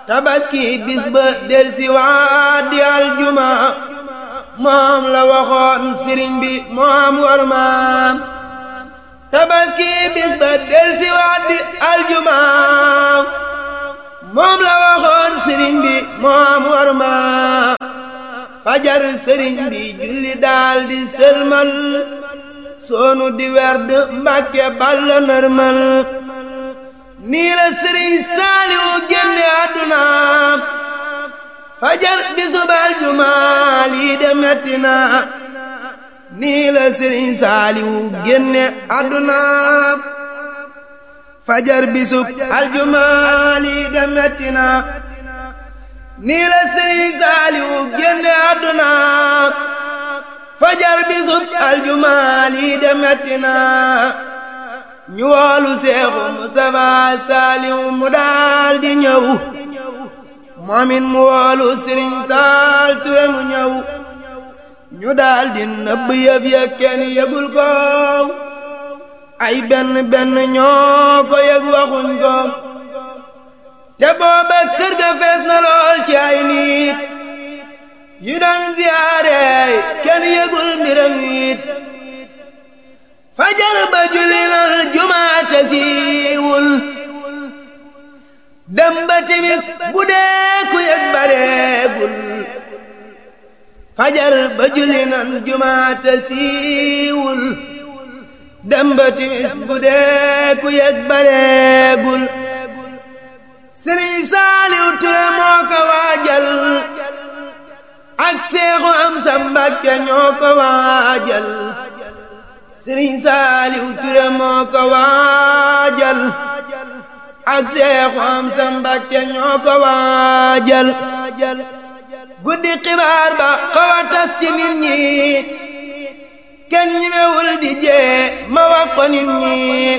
tabaski bis ba del si waat di aljuma moom la waxoon sëriñ bi moom war maam tabaski bis ba del si waat di aljuma moom la waxoon sëriñ bi moom war maam fajar sëriñ bi julli daal di sëlmal soonu di werd mbàkke balla nërmal nii la sëriñ saaliwu génne àdduna fajar di subal jumaa lii de metti na nii la sëriñ saaliwu génne àdduna fajar bi sub aljumaa lii de metti na nii la sëriñ saaliwu génne àdduna fajar bi sub aljumaa lii de metti na ñu woolu seexu Mustafaa Saaliw mu daal di ñëw moomin mu woolu Sëriñ Saal Ture mu ñëw ñu daal di nëbb yëf ya kenn yëgul ko ay benn benn ñoo ko yëg waxuñ ko te booba kër ga fees na lool ci ay nit yu doon ziyaare kenn yëgul mbiram it fajar ba julli nal jumaate siiwul dem ba timis bu dee ku yëg bareegul fajar ba julli nal jumaate siiwul dem ba timis bu dee ku yëg bareegul Sëriñ Saaliw Ture moo ko waajal ak Seexu Amsa Mbàkke ñoo ko waajal sëriñ saaliw ture moo ko waajal ak seexu am sa mbakke ñoo ko waajal guddi xibaar ba xaw a tas ci nit ñi kenn ñimewul di jee ma wax ko nit ñi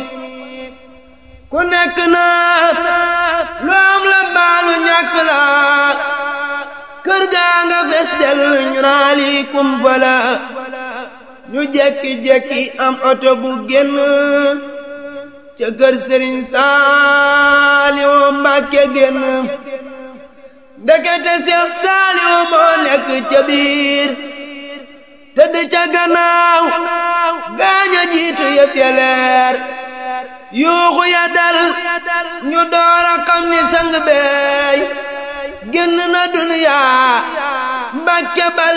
ku nekk naa lu am la baalu ñàkk la kër gaa nga fes del ñu naa lii kumpa la ñu jekki-jekki am oto bu génn ca kër sëriñ Saaliwu Mbàkke génn ndekete Seex Saaliwu moo nekk ca biir tëdd ca gannaaw gaaña jiitu yëf ya leer yuuxu ya dal ñu door a xam ni sang beey génn na duniyaa Mbàkke bal